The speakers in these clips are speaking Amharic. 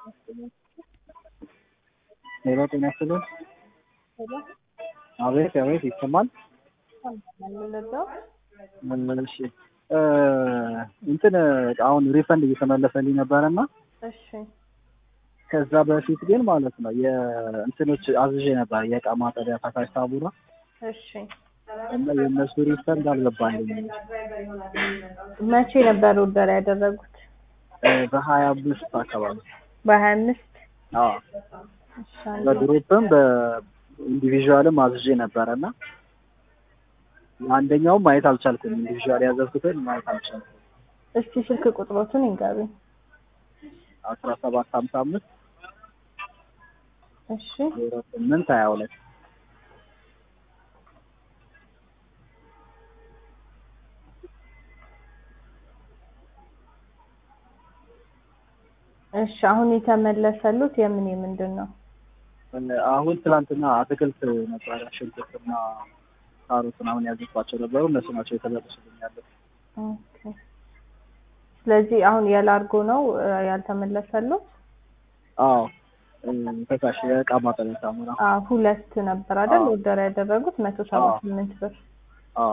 ሄሎ ጤና ይስጥልን። ሄሎ አቤት አቤት ይሰማል። ለዛው እሺ እ እንትን አሁን ሪፈንድ እየተመለሰልኝ ነበረና እሺ ከዛ በፊት ግን ማለት ነው የእንትኖች አዝዤ ነበር የእቃ ማጠቢያ ፈሳሽ ሳሙና እሺ እና የእነሱ ሪፈንድ አልገባልኝም። መቼ ነበር ኦርደር ያደረጉት? እ በሀያ አምስት አካባቢ በሀያ አምስት አዎ በግሩፕም በኢንዲቪዥዋልም አዝዤ ነበረ እና አንደኛውም ማየት አልቻልኩም። ኢንዲቪዥዋል ያዘዝኩትን ማየት አልቻልኩም። እስቲ ስልክ ቁጥሮቱን ይንገሩኝ። አስራ ሰባት ሀምሳ አምስት እሺ ዜሮ ስምንት ሀያ ሁለት እሺ አሁን የተመለሰሉት የምን የምንድን ነው? አሁን ትላንትና አትክልት ነበረ ሽንኩርትና ካሮትን አሁን ያዘዝኳቸው ነበሩ። እነሱ ናቸው የተመለሱልኝ ያሉት። ኦኬ ስለዚህ አሁን የላርጎ ነው እ ያልተመለሰሉት? አዎ እ ፈሳሽ የእቃ ማጠቢያ ሳሙና አዎ ሁለት ነበር አይደል አዎ። ኦርደር ያደረጉት መቶ ሰባ ስምንት ብር አዎ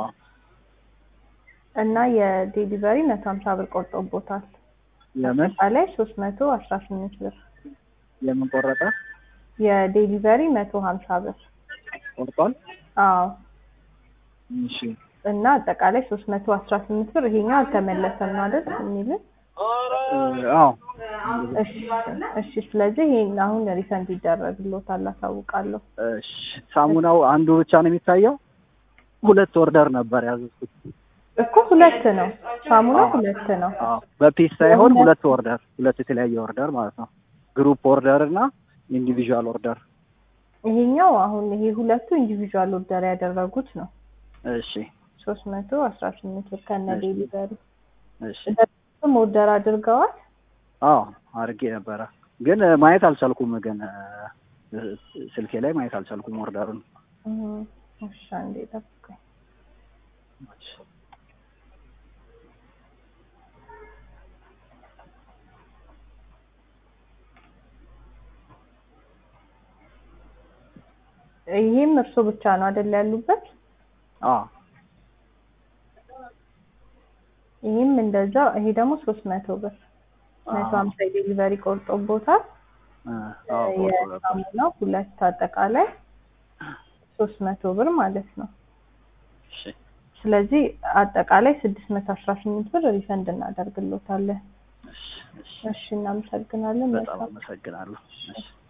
እና የዴሊቨሪ መቶ ሀምሳ ብር ቆርጦቦታል። የምን አጠቃላይ ሶስት መቶ አስራ ስምንት ብር የምን ቆረጠ የዴሊቨሪ መቶ ሀምሳ ብር ቆርጧል? አዎ እሺ እና አጠቃላይ ሶስት መቶ አስራ ስምንት ብር ይሄኛው አልተመለሰም ነው አይደል የሚልን እ አዎ እሺ እሺ ስለዚህ ይሄን አሁን ሪፈንድ ይደረግልዎታል አሳውቃለሁ እሺ ሳሙናው አንዱ ብቻ ነው የሚታየው? ሁለት ኦርደር ነበር ያዘዝኩት። እኮ ሁለት ነው ሳሙና አዎ። ሁለት ነው አዎ በፒስ ሳይሆን ሁለት- ሁለት ኦርደር ሁለት የተለያየ ኦርደር ማለት ነው። ግሩፕ ኦርደር እና ኢንዲቪዥዋል ኦርደር። ይሄኛው አሁን ይሄ ሁለቱ ኢንዲቪዥዋል ኦርደር ያደረጉት ነው እሺ ሶስት መቶ አስራ ስምንት ብር ከነ እሺ። ዴሊቨሪ እሺ ደም ኦርደር አድርገዋል አዎ አድርጌ ነበረ ግን እ ማየት አልቻልኩም። ግን እ ስልኬ ላይ ማየት አልቻልኩም ኦርደሩን። እህ እሺ አንዴ ጠብቀኝ ይሄም እርሶ ብቻ ነው አይደል ያሉበት አዎ ይሄም እንደዛ ይሄ ደግሞ ሶስት መቶ ብር መቶ ሀምሳ ዴሊቨሪ ቆርጦቦታል እ አዎ ቆርጦ ነበር። የሳሙናው ሁለት አጠቃላይ ሶስት መቶ ብር ማለት ነው እሺ ስለዚህ አጠቃላይ ስድስት መቶ አስራ ስምንት ብር ሪፈንድ እናደርግሎታለን እሺ እሺ እሺ እናመሰግናለን በጣም መልካም አመሰግናለሁ። እሺ